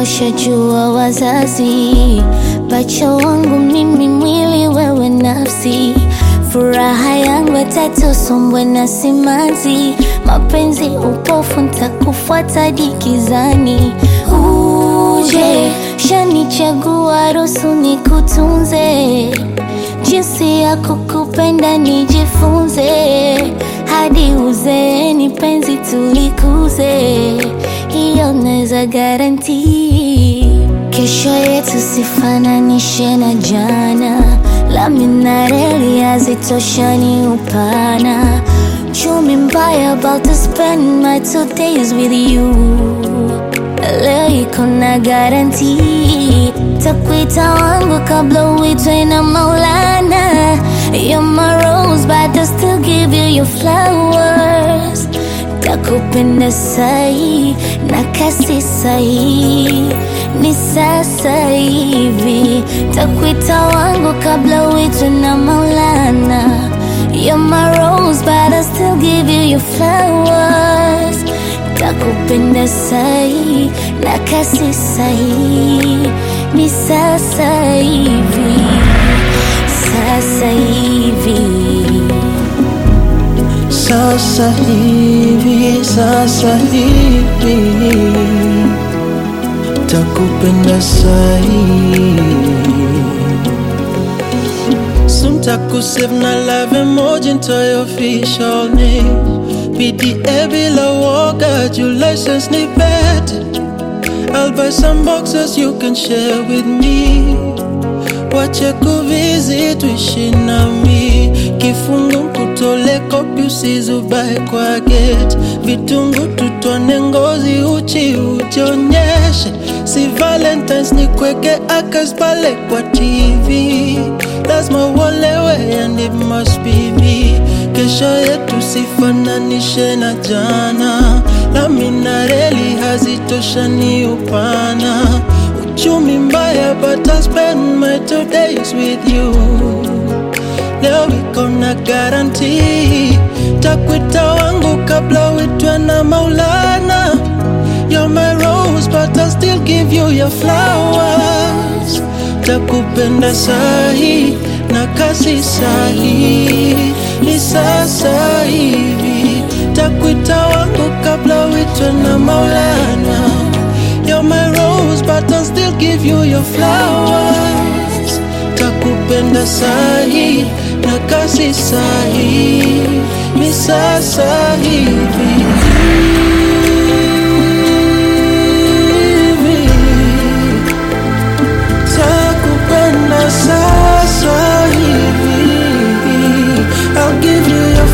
washajua wazazi, pacha wangu mimi, mwili wewe nafsi, furaha yangu tatu, sombwe na simanzi, mapenzi upofu, ntakufuata dikizani. Uje shanichagua, ruhusu nikutunze, jinsi ya kukupenda nijifunze, hadi uzeeni penzi tulikuze, hiyo naweza garanti. Kesho yetu sifananishe na jana, lami na reli hazitoshani upana. Chumi mbaya about to spend my two days with you leo iko na garanti, takuita wangu kabla uitwe na Maulana. You're my rose but I still give you your flowers. Takupenda sahi na kasi sahi, ni sasa hivi. Takuita wangu kabla uitwe na Maulana. You're my rose but I still give you your flowers takupenda sahi na kasi sahi, ni sasa hivi, sasa hivi. Sasa hivi, sasa hivi takupenda sahi Soon takusave na love emoji into your official name PDA bila woga, your license ni bet I'll buy some boxes you can share with me Wache kuvizi tuishi nami Kifungu kutole kopi usizubae kwa gate Vitungu tutone ngozi uchi ujionyeshe Si valentines ni kweke akas pale kwa TV Lazima uolewe and it must be me Kesho yetu sifananishe na jana Lami na reli hazitoshani upana Uchumi mbaya but I spend my two days with you Leo iko na guarantee Takwita wangu kabla uitwe na Maulana You're my rose but I still give you your flowers Takupenda sahi na kasi sahi Ni sasa hivi Takwita wangu kabla uitwe na Maulana You're my rose but I still give you your flowers Takupenda sahi na kasi sahi Ni sasa hivi Takupenda sasa hivi I'll give you your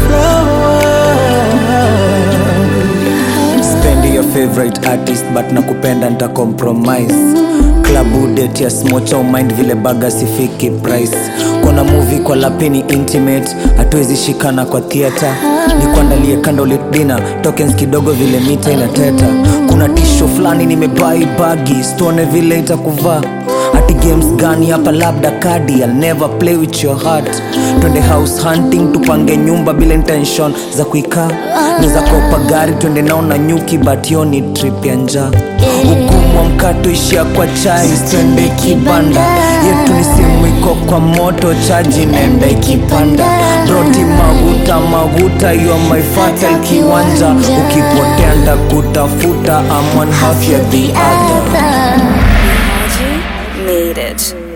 flowers spendi your favorite artist but nakupenda nita compromise klabu date ya smocha mind vile baga sifiki price kona movie kwa lapini intimate hatuwezi shikana kwa theater nikuandalie candlelit dinner tokens kidogo vile mita inateta kuna tisho fulani nimebai bagi stone vile itakuvaa ati games gani hapa labda kadi I'll never play with your heart twende house hunting tupange nyumba bila intention za kuikaa naweza kopa gari twende nao na nyuki but hiyo ni trip ya njaa ugumu wa mkato ishia kwa chai twende kibanda yetu ni simu iko kwa moto chaji nenda ikipanda broti maguta maguta you are my fertile kiwanja ukipotea ndakutafuta I'm one half ya the other other. Made it.